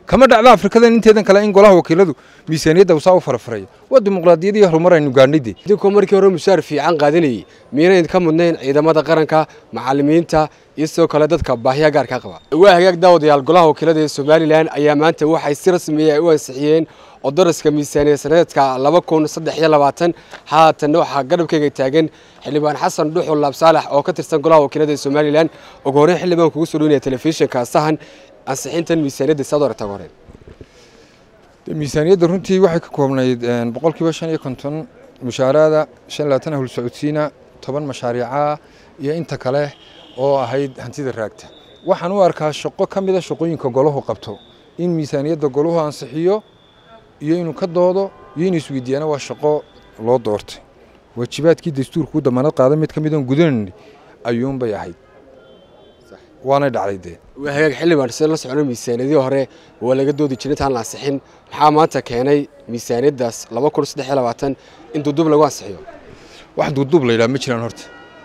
kama dhacda afrikadan inteedan kale in golaha wakiiladu miisaaniyadda usaa u farafaraya waa dimuqraadiyad iyo horumar aynu gaadhnayde idinkoo markii hore mushaar fiican qaadanayay miyayna idinka mudnayn ciidamada qaranka macallimiinta iyo sidoo kale dadka baahiya gaarka qaba waa hagaag daawadayaal golaha wakiilada ee somalilan ayaa maanta waxay si rasmiya ay u ansixiyeen odaraska miisaaniya sanadeedka laba kun saddex iyo labaatan haatanna waxaa garabkeyga taagan xildhibaan xasan dhuxul laabsaalax oo ka tirsan golaha wakiilada ee somalilan ugu horreyn xildhibaan kugu soo dhownaya telefishinka sahan ansixintan miisaaniyadda saad horeta ugu horreyn miisaaniyadda runtii waxay ka koobnayd boqolkiiba shan iyo konton mushaaraada shan labaatan hawl socodsiina toban mashaariicaa iyo inta kale oo ahayd hantida raagta waxaan u arkaa shaqo ka mida shaqooyinka golahu qabto in miisaaniyadda golahu ansixiyo iyo inuu ka doodo iyo inuu isweydiiyaana waa shaqo loo doortay waajibaadkii dastuurka u damaanad qaada mid ka mid oon gudanayni ayuunbay ahayd waanay dhacday dee waa hagaag xildhibaan sida la socono miisaaniyadii hore waa laga doodi jiray intaan la ansixin maxaa maanta keenay miisaaniyaddaas laba kun saddex iyo labaatan in duuduub lagu ansixiyo wax duuduub la yidhaha ma jiraan horta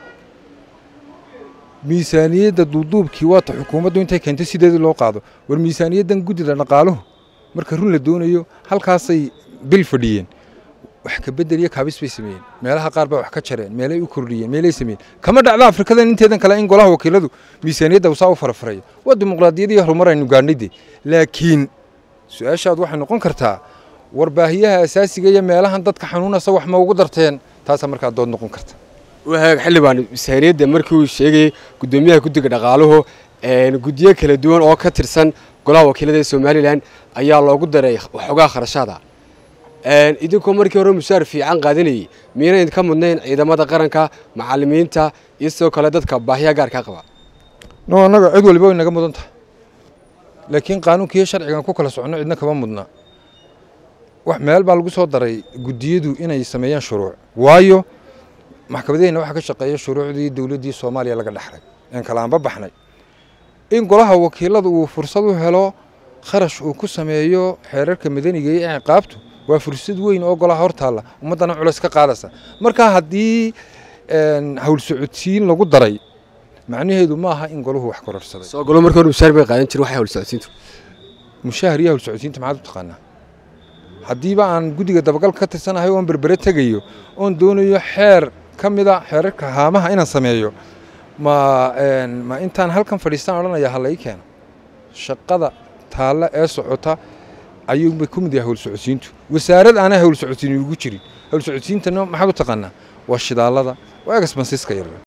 miisaaniyadda duuduubkii waata xukuumaddu intay keentay sideedii loo qaado war miisaaniyaddan guddida dhaqaaluhu marka run la doonayo halkaasay bil fadhiyeen wax ka bedel iyo kaabis bay sameeyeen meelaha qaar baa wax ka jareen meelay u kordhiyeen meelay sameeyeen kama dhacda afrikadan inteedan kale in golaha wakiiladu miisaaniyadda usaa u farafaraya waa dimuqraadiyad iyo horumar aynu gaadhnayde laakiin su-aashaad waxay noqon kartaa war baahiyaha asaasiga iyo meelahan dadka xanuunasa wax ma ugu darteen taasaa markaa dood noqon karta waa hagaag xildhibaan miisaaniyadda markii uu sheegayey guddoomiyaha guddiga dhaqaaluhu guddiyo kala duwan oo ka tirsan golaha wakiilada ee somalilan ayaa loogu daray waxoogaa kharashaada idinkoo markii hore mushaar fiican qaadanayay miyayna idinka mudnayn ciidamada qaranka macallimiinta iyo sidoo kale dadka baahiya gaarka qaba no annaga cid waliba way naga mudan tahay laakiin qaanuunkiiyo sharcigan ku kala soconno cidna kama mudna wax meel baa lagu soo daray guddiyadu inay sameeyaan shuruuc waayo maxkamadaheenna waxaa ka shaqeeya shuruucdii dowladdii soomaaliya laga dhexlay een kalaanba baxnay in golaha wakiiladu uu fursad u helo kharash uu ku sameeyo xeerarka madaniga iyo ciqaabtu waa fursad weyn oo golaha hortaalla ummaddana culays ka qaadaysa marka haddii hawl socodsiin lagu daray macnaheedu ma aha in golahu wax kororsaday soo golo markii hore mushaar bay qaadan jirin waxay hawl socodsiintu mushaahar iyo hawl socodsiinta maxaad u taqaanaa haddiiba aan guddiga dabagal ka tirsanahay oon berbere tegayo oon doonayo xeer ka mida xeerarka haamaha inaan sameeyo ma ma intaan halkan fadhiistaan odhanaya ha lai keeno shaqada taalla ee socota ayuunbay ku mid yahay hawl socodsiintu wasaarad aanay hawl socodsiin ugu jirin hawl socodsiintana maxaad u taqaanaa waa shidaallada waa egasbansiska yar